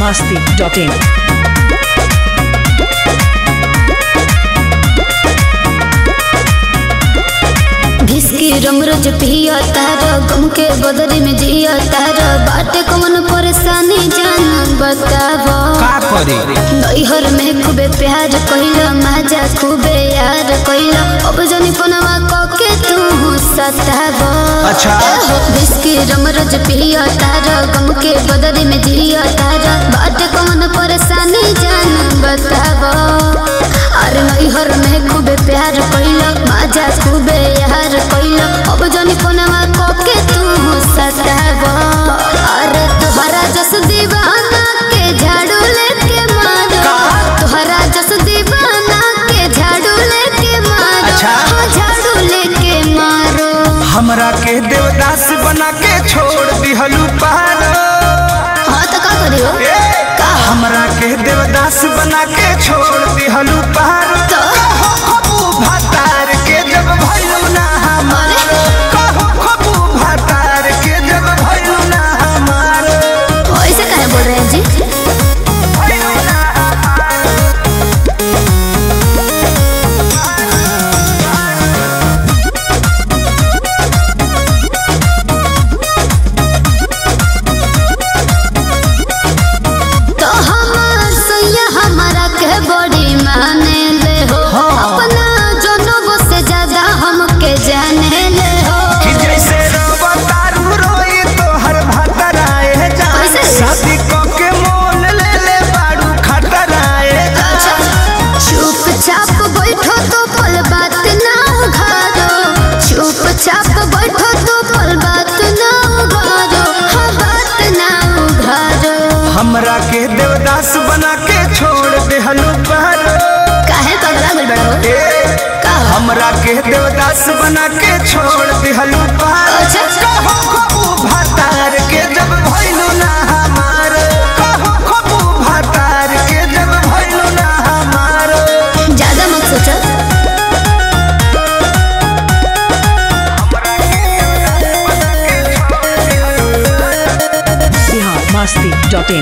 masti.in. घिसकी रमरज पिया तारा गम के बदले में जिया तारा बाटे कौन परेशानी जान बतावा का करे नैहर में खूबे प्यार कइला माजा खूबे यार कइला अब जनी पनवा कके तू सतावा अच्छा। घिसकी रमरज पिया तारा गम के बदले में जिया तारा बाटे कौन परेशानी जान बतावा अरे नैहर में खूबे प्यार कइला माजा खूबे यार कइला अब जनी पनवा कके तू सतावा अरे तोहरा जस दीवाना के झाड़ू लेके मारो तोहरा जस दीवाना के झाड़ू लेके मारो अच्छा। हाँ, झाड़ू लेके मारो हमरा के देवदास बना के छोड़ दिहलू पार हाँ तो का करियो का हमरा के देवदास बना के छोड़ दिहलू पार तो कहो खबू भातार के जब भइलू ना हमार कहो खबू भातार के जब भइलू ना हमार ऐसे काहे बोल रहे हैं जी भइलू ना हमार तो हमार सैया हमारा के बड़ी माने ले हो अपना जनों से ज्यादा हमके जाने ले हो कि जैसे रवा तारू रोई तो हर भातराए जा कैसे? शादी क के मोल ले ले बाड़ू खतराए जा चुपचाप बैठो तो पल बात ना उघारो चुपचाप बैठो तो पल बात ना उघारो हाँ बात ना उघारो हमरा के देवदास बना के छोड़ देहलू पार काहे पगला गुल बड़ा हो ए, का हो? हमरा के देवदास बना के छोड़ देहलू पार अच्छा। कहो खबू भातार के जब भइलू ना हमार कहो खबू भातार के जब भइलू ना हमार ज्यादा मत सोचो Bihar masti.in.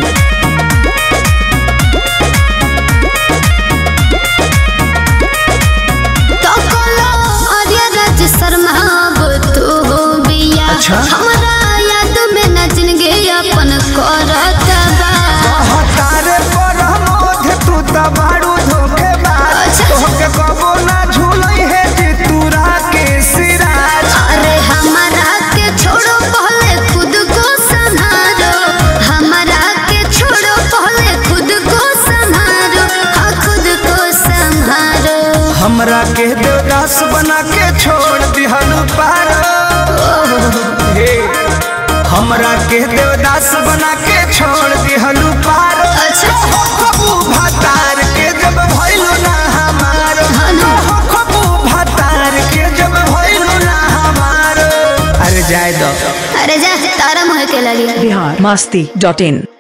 तो कोलो आर्या राज शर्मा अब तू हो बिया अच्छा। हमरा याद में न जिंदगी अपन करत बा हतारे पर मोध तू त बाड़ू धोखेबाज अच्छा। तोहके कबो ना झूलई है जे तूरा के सिराज अरे हमारा के छोड़ो पहले खुद को संभालो हमारा के छोड़ो पहले खुद को संभालो हाँ खुद को संभालो हमरा के देवदास बना के छोड़ दिहलू पार हे हमरा के देवदास बना के छोड़ दिहलू पार अच्छा। कहो खबू भातार के जब भइलू ना हमार हाँ ना। कहो खबू भातार के जब भइलू ना हमार अरे जाय दो अरे जा तारा मुँह के लगी Bihar masti.in.